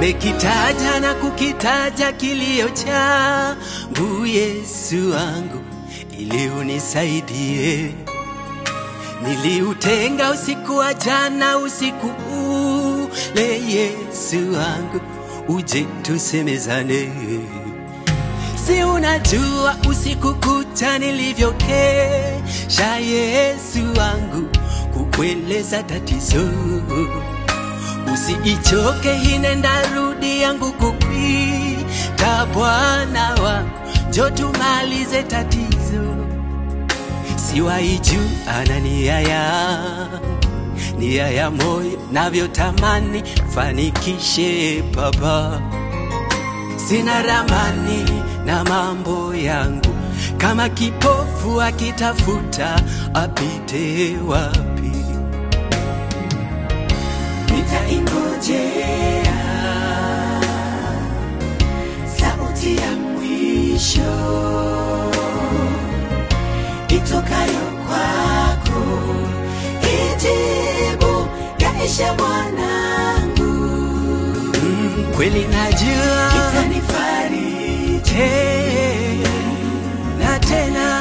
nimekitaja na kukitaja kilio changu Yesu wangu, ili unisaidie. Niliutenga usiku wa jana, usiku ule, Yesu wangu, uje tusemezane. Si unajua usiku kucha nilivyokesha, Yesu wangu, kukueleza tatizo. Usiichoke, hinenda rudi yangu kukwita, Bwana wangu, njo tumalize tatizo. Siwaiju ana nia ya nia ya moyo, navyotamani fanikishe Baba. Sina ramani na mambo yangu, kama kipofu akitafuta apite wapi? nitaingojea sauti ya mwisho itokayo kwako, ijibu yaisha mwanangu, Mm, kweli najua itanifariji, Eh, na tena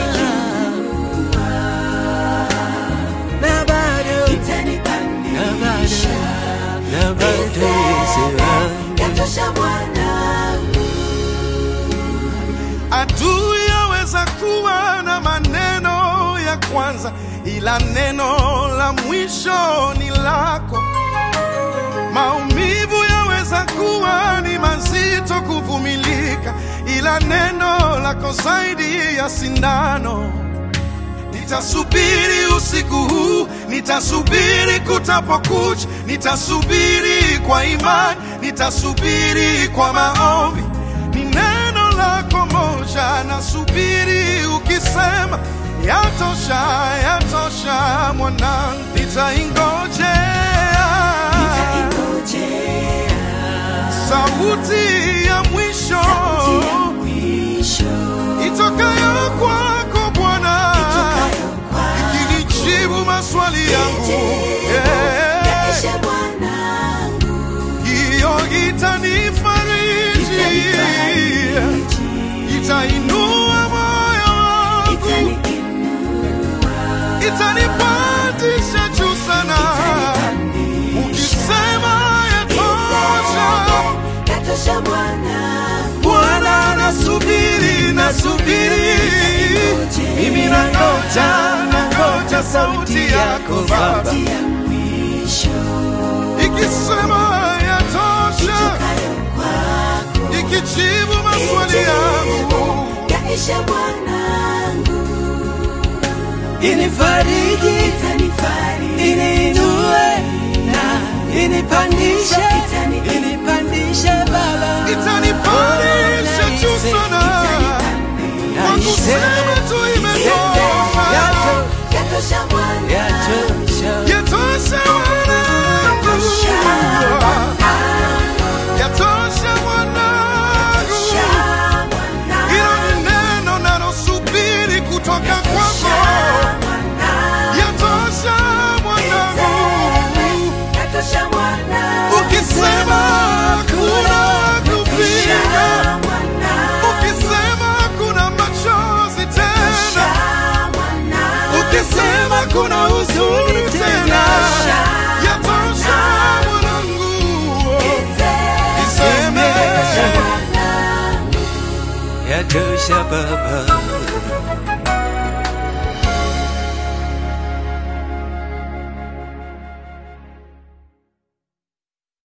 na bado na itanipandisha, bado na bado Yesu wangu. yatosha mwanangu. Adui yaweza kuwa na maneno ya kwanza, ila neno la mwisho ni lako. Maumivu yaweza kuwa ni mazito kuvumilika, ila neno lako zaidi ya sindano. Nitasubiri usiku huu, nitasubiri kutapokucha, nitasubiri kwa imani, nitasubiri kwa maombi. Ni neno lako moja, nasubiri ukisema, yatosha, yatosha mwanangu, nitaingojea Nitaingojea sauti ya mwisho sauti ya mwisho itokayo kwako Bwana itokayo kwako. ikinijibu maswali yangu Yaishe Eh, mwanangu, hiyo itanifariji itanifariji, itainua moyo wangu itaniinua, itanipandisha juu sana itanipandisha. ukisema yatosha Yatosha mwanangu, Bwana nasubiri nasubiri mimi nangoja nangoja sauti yako Baba sauti ya mwisho ikisema yatosha itokayo kwako. ikijibu maswali yangu Yaishe mwanangu, Inifariji, itanifariji, iniinue na inipandishe, Itani- inipandishe Baba, itanipandisha juu sana kwa kusema tu imetosha Yatosha mwanangu, Yatosha, yatosha mwanangu yatosha mwanangu hilo ni neno nalosubiri kutoka kwako yatosha mwanangu ukisema kuna kupinga ukisema kuna machozi tena ukisema kuna huzuni tena yatosha mwanangu iseme yatosha Baba.